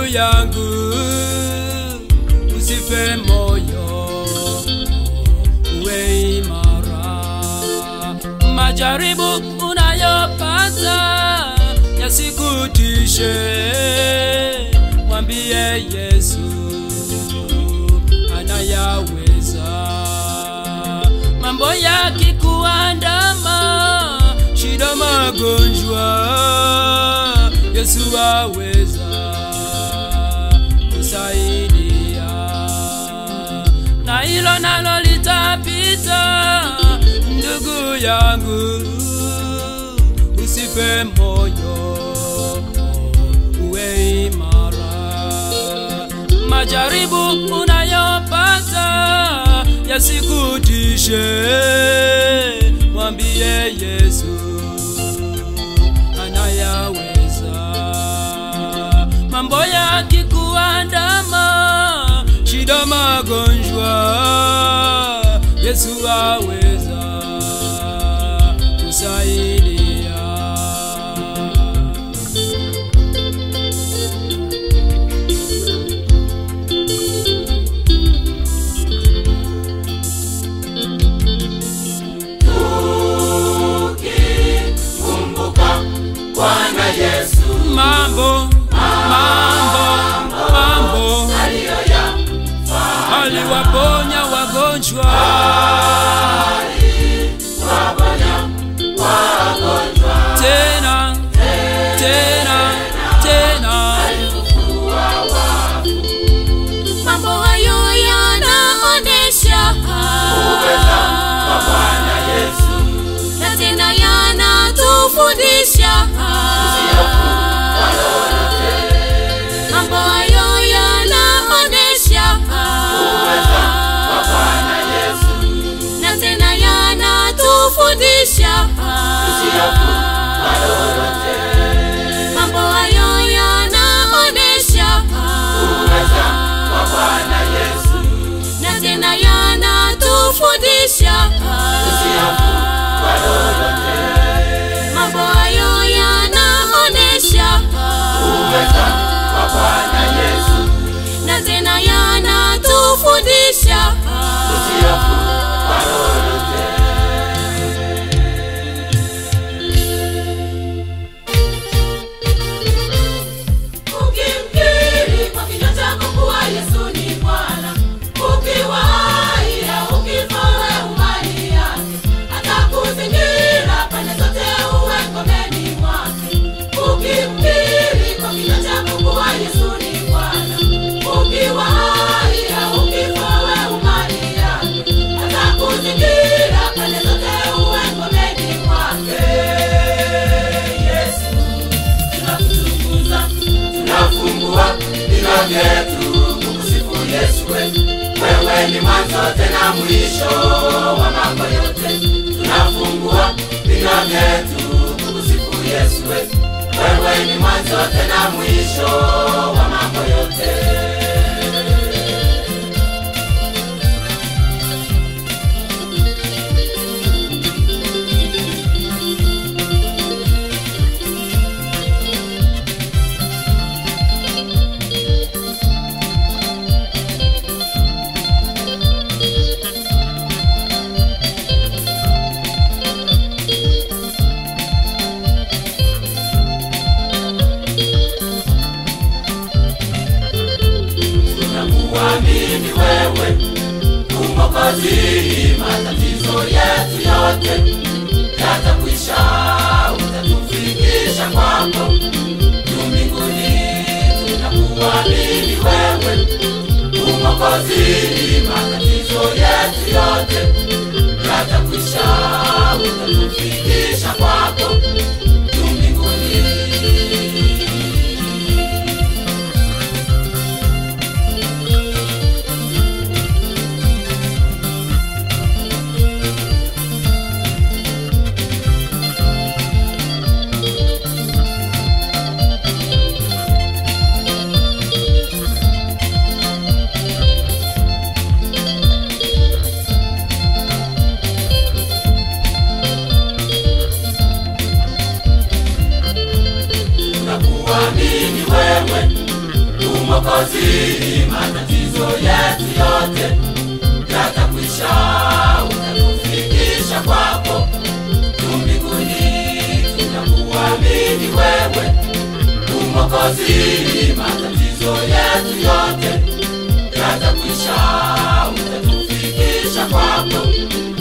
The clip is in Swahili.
yangu, usife moyo, uwe imara. Majaribu unayopata yasikutishe, mwambie Yesu anayaweza. Mambo yakikuandama, shida, magonjwa, Yesu aweza kusaidia, na hilo nalo litapita. Ndugu yangu, usife moyo, uwe imara. Majaribu unayopata yasikutishe, mwambie Yesu anayaweza. Mambo yakikuandama, shida, magonjwa, Yesu aweza kusaidia. Kumbuka Bwana Yesu Mambo, mambo, mambo aliyoyafanya aliwaponya wagonjwa, waponya wagonjwa, tena tena tena alifufua wafu. Mambo hayo yanaonesha Uweza wa Bwana Yesu na tena yanatufundisha kwa lolote. mambo hayo yanaonesha Uweza wa Bwana Yesu na tena yanatufundisha kwa lolote. mambo hayo yanaonesha Uweza wa Bwana Yesu na tena yanatufundisha kwa lolote. mambo hayo yanaonesha Uweza wa Bwana Yesu na tena yanatufundisha kwa lolote. ukimkiri kwa kinywa chako kuwa Yesu ni Bwana, ukiwaia ukifa wewe umani yake, atakuzingira pande zote uwe ngomeni mwake. Ukimkiri kwa kinywa chako kuwa Yesu ni Bwana, ukiwaia ukifa wewe umani yake, atakuzingira pande zote uwe ngomeni mwake. Yesu tunakutukuza tunafungua vinywa vyetu kukusifu Yesu wetu. Wewe ni mwanzo tena mwisho wa mambo yote. Tunafungua vinywa vyetu kukusifu Yesu wetu. Wewe ni mwanzo tena mwisho wa mambo yote. Tunakuamini wewe Mwokozi, matatizo yetu yote yatakwisha, utatufikisha kwako juu mbinguni. Tunakuamini wewe Mwokozi, matatizo yetu yote yatakwisha, utatufikisha kwako juu mbinguni. Mwokozi, matatizo yetu yote yatakwisha, utatufikisha kwako tu mbinguni, tunakuamini wewe tu Mwokozi, matatizo yetu yote yatakwisha, utatufikisha kwako